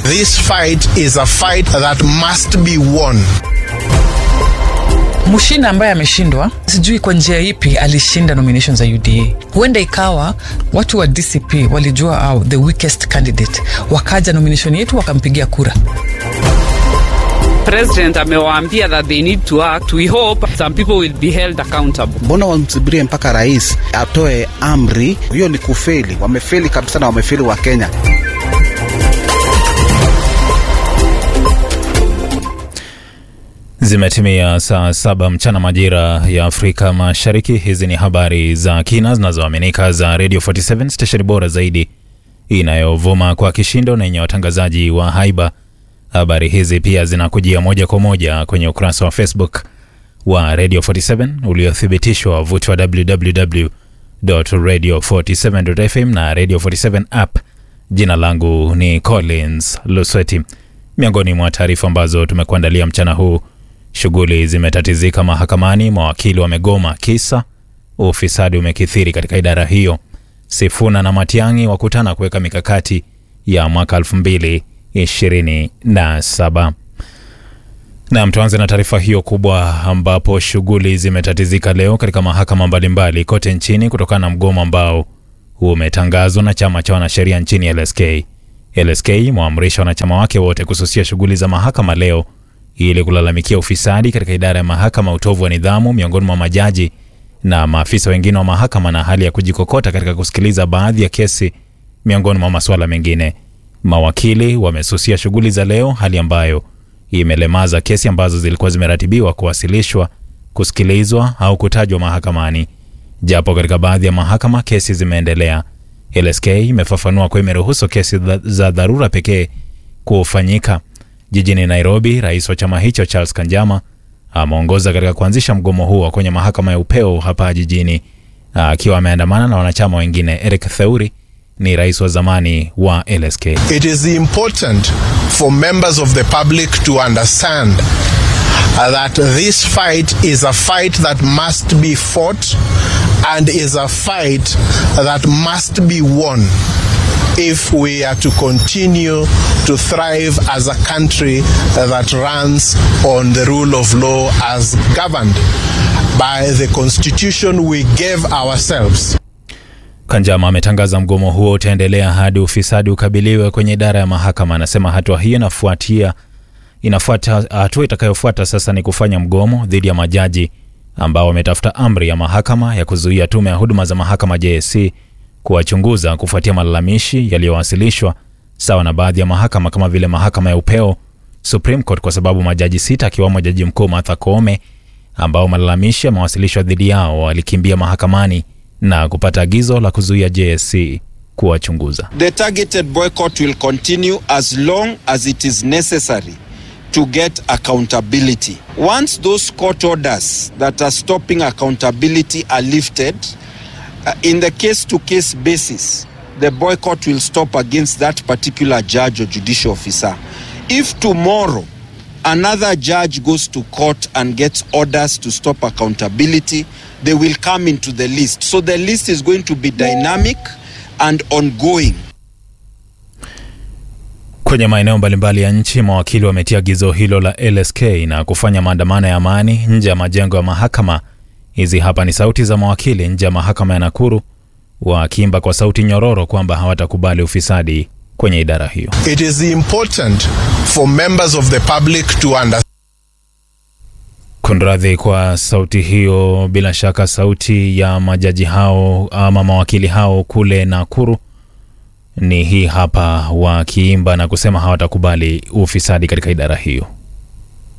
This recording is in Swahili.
this fight is a fight that must be won. Mushina ambaye ameshindwa, sijui kwa njia ipi alishinda nomination za UDA. Huenda ikawa watu wa DCP walijua au the weakest candidate, wakaja nomination yetu wakampigia kura. President amewaambia that they need to act. We hope some people will be held accountable. Mbona wamsubirie mpaka rais atoe amri? Hiyo ni kufeli, wamefeli kabisa na wamefeli wa Kenya. Zimetimia saa saba mchana majira ya Afrika Mashariki. Hizi ni habari za kina zinazoaminika za Radio 47 stesheni bora zaidi inayovuma kwa kishindo na yenye watangazaji wa haiba. Habari hizi pia zinakujia moja kwa moja kwenye ukurasa wa Facebook wa Radio 47 uliothibitishwa wavuti wa www.radio47.fm na Radio 47 app. Jina langu ni Collins Lusweti. Miongoni mwa taarifa ambazo tumekuandalia mchana huu Shughuli zimetatizika mahakamani, mawakili wamegoma kisa ufisadi umekithiri katika idara hiyo. Sifuna na Matiang'i wakutana kuweka mikakati ya mwaka 2027. Nam, tuanze na taarifa hiyo kubwa, ambapo shughuli zimetatizika leo katika mahakama mbalimbali kote nchini kutokana na mgomo ambao umetangazwa na chama cha wanasheria nchini LSK. LSK imewaamrisha wanachama wake wote kususia shughuli za mahakama leo ili kulalamikia ufisadi katika idara ya mahakama, utovu wa nidhamu miongoni mwa majaji na maafisa wengine wa mahakama, na hali ya kujikokota katika kusikiliza baadhi ya kesi miongoni mwa masuala mengine. Mawakili wamesusia shughuli za leo, hali ambayo imelemaza kesi ambazo zilikuwa zimeratibiwa kuwasilishwa, kusikilizwa au kutajwa mahakamani. Japo katika baadhi ya mahakama kesi zimeendelea, LSK imefafanua kuwa imeruhusu kesi za dharura pekee kufanyika. Jijini Nairobi, rais wa chama hicho Charles Kanjama ameongoza katika kuanzisha mgomo huo kwenye mahakama ya upeo hapa jijini akiwa ameandamana na wanachama wengine. Eric Theuri ni rais wa zamani wa LSK. It is important for members of the public to understand that this fight is a fight that must be fought and is a fight that must be won if we are to continue to thrive as a country that runs on the rule of law as governed by the constitution we gave ourselves. Kanjama ametangaza mgomo huo utaendelea hadi ufisadi ukabiliwe kwenye idara ya mahakama. Anasema hatua hiyo inafuatia inafuata hatua itakayofuata sasa ni kufanya mgomo dhidi ya majaji ambao wametafuta amri ya mahakama ya kuzuia tume ya huduma za mahakama JSC kuwachunguza kufuatia malalamishi yaliyowasilishwa sawa na baadhi ya mahakama kama vile mahakama ya upeo, Supreme Court, kwa sababu majaji sita akiwamo jaji mkuu Martha Koome ambao malalamishi yamewasilishwa dhidi yao walikimbia mahakamani na kupata agizo la kuzuia JSC kuwachunguza. The targeted boycott will continue as long as it is necessary to get accountability. Once those court orders that are stopping accountability are lifted, uh, in the case to case basis, the boycott will stop against that particular judge or judicial officer. If tomorrow another judge goes to court and gets orders to stop accountability, they will come into the list. So the list is going to be dynamic and ongoing. Kwenye maeneo mbalimbali ya nchi, mawakili wametia agizo hilo la LSK na kufanya maandamano ya amani nje ya majengo ya mahakama. Hizi hapa ni sauti za mawakili nje ya mahakama ya Nakuru wakiimba kwa sauti nyororo kwamba hawatakubali ufisadi kwenye idara hiyo. It is important for members of the public to understand Kunradhi kwa sauti hiyo, bila shaka sauti ya majaji hao ama mawakili hao kule Nakuru ni hii hapa, wakiimba na kusema hawatakubali ufisadi katika idara hiyo.